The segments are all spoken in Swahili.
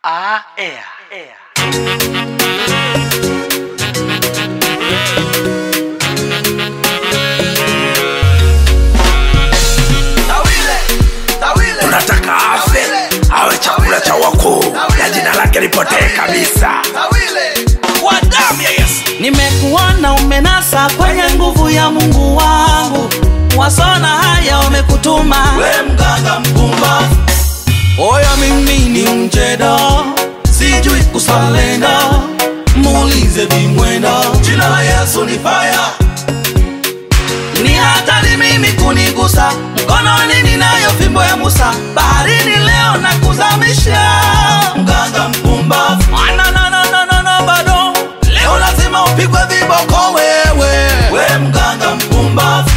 Ah, air, air. tunataka afe awe chakula cha wakuu na jina lake lipotee kabisa kwa damu ya yesu nimekuona umenasa kwenye nguvu ya mungu wangu wasona haya wamekutuma we mganga mpumbavu oya mimi ni mjeda sijui kusalenda muulize vimwenda jina la yesu ni faya ni hatari mimi kunigusa mkononi ninayo fimbo ya musa baharini leo na kuzamisha mganga mpumbavu No, no, no, no, no, no, bado leo lazima upigwe viboko wewe we mganga mpumbavu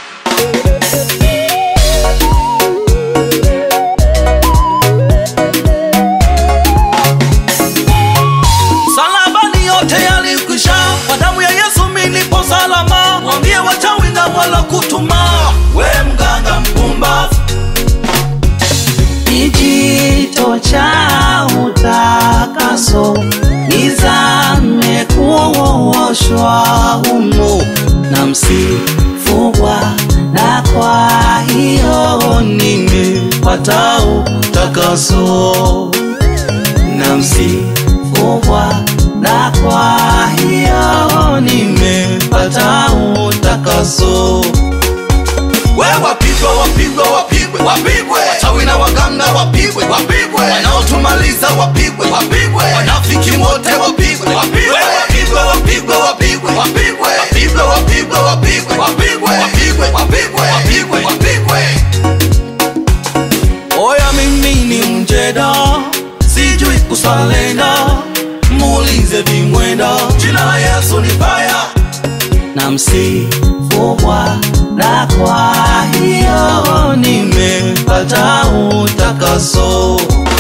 salabani yote yalikwisha kwa damu ya yesu milipo salama mwambie wachawi na wala kutuma we mganga mpumbavu kijito cha utakaso nizame kuoshwa humo na msifugwa na kwa hiyo nimepata utakaso na msifugwa na kwa hiyo nimepata utakaso we wapigwe wapigwe wapigwe wapigwe wachawi na waganga wapigwe wapigwe wanaotumaliza wapigwe wapigwe wanafiki wote wapigwe wapigwe wapigwe wapigwe wapigwe wapigwe wapigwe wapigwe wapigwe wapigwe wapigwe wapigwe wapigwe wapigwe oya mimi ni mjeda sijui kusalenda muulize vimwenda jina la yesu ni faya na msifugwa na kwa hiyo nimepata utakaso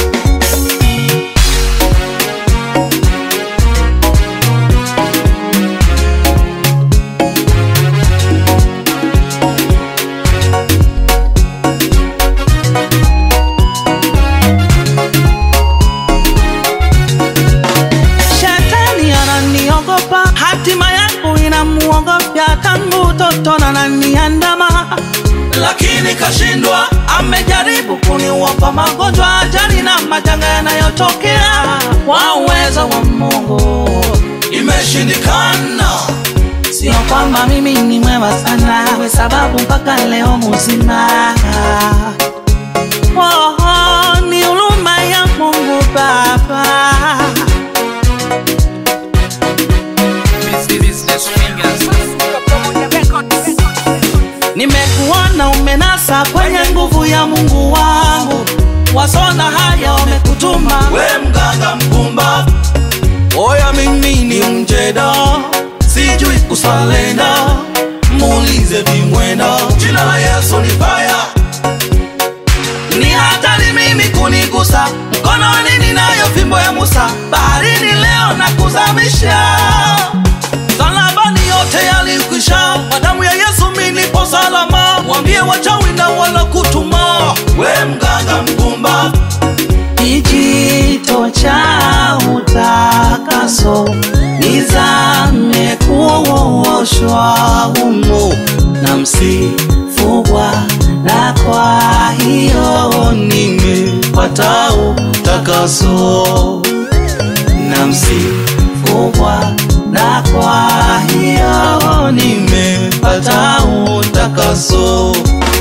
shetani ananiogopa hatima yangu inamuogopya tangu utoto na naniandama lakini kashindwa amejaribu kuniuopa magonjwa ajali na majanga yanayotokea kwa uwezo wa mungu imeshindikana sio kwamba mimi ni mwema sana we sababu mpaka leo muzima oh, oh, ni huruma ya mungu baba nimekuona umenasa kwenye nguvu ya mungu wangu wasona haya wamekutuma we mganga mpumbavu oya mimi ni mjeda sijui kusalenda muulize vimwenda jina la yesu ni faya ni hatari mimi kunigusa mkononi ninayo fimbo ya musa baharini leo na kuzamisha salabani yote yalikwisha kwa damu ya yesu milipo salama mwambie wachawi na wala kutuma we mganga mpumbavu kijito cha utakaso nizame kuoshwa humo na msifugwa na kwa hiyo nimepata utakaso na msifugwa na kwa hiyo nimepata utakaso